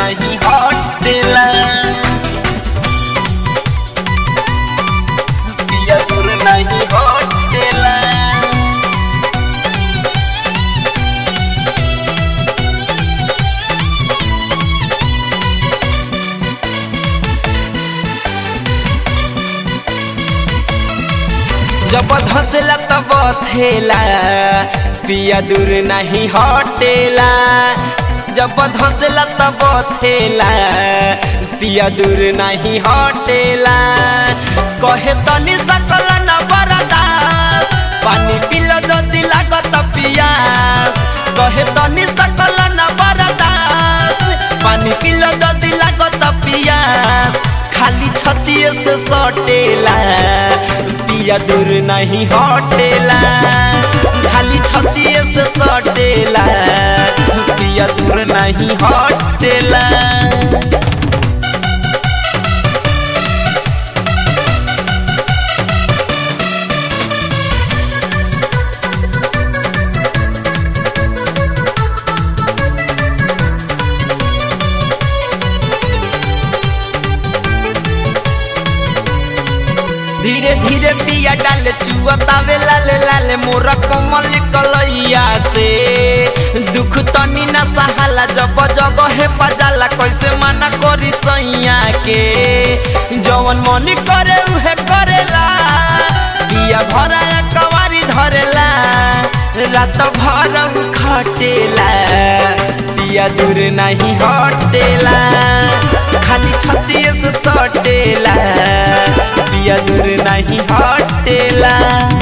नहीं हटेला पिया दूर नहीं हटेला जब धसला तब थेला पिया दूर नहीं हटेला जब धसला तब थेला पिया दूर नहीं हटेला कहे तनी सकल न बरदास पानी पिल जदि लागत पियास कहे तनी सकल न बरदास पानी पिल जदि लागत पियास खाली छतिए से सटेला पिया दूर नहीं हटेला खाली छतिए से सटेला पिया दूर नहीं हटेला धीरे धीरे पिया डाल चुअतावे लाल लाल मोर कमल कलैया से दुख तनी न सहाला जब जब हे पजाला कैसे मना करी सैया के जवन मनी करे उहे करेला पिया भरा कवारी धरेला रात भर उ खटेला पिया दूर नहीं हटेला खाली छतिए से सटेला पिया दूर नहीं हटेला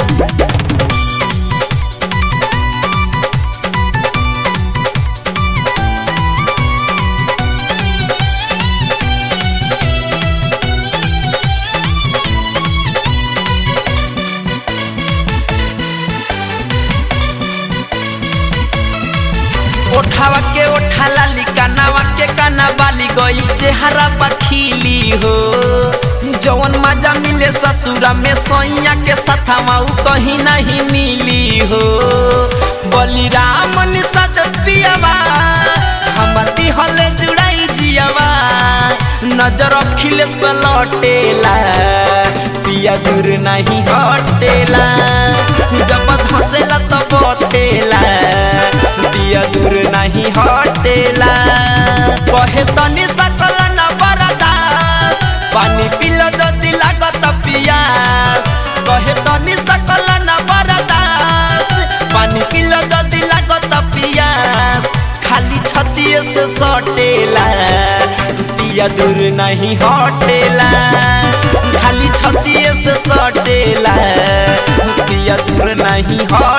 ओठावा के ओठा लाली कानावा के काना बाली गई चेहरा पखीली हो जवन मजा मिले ससुरा में सैया के सथावा उ कहीं नहीं मिली हो बलिराम निसज पियावा हमर दिहले जुड़ाई जियावा नजर अखिले पे लौटेला पिया दूर नहीं हटेला जब धसेला तो बटेला पिया दूर नहीं हटेला कहे तनी सकल न बरदास पानी पिल जदि लागत पियास कहे तनी सकल न बरदास पानी पिल जदि लागत पियास खाली छतिए से सटेला पिया दूर नहीं हटेला खाली छतिए से सटेला पिया दूर नहीं हटेला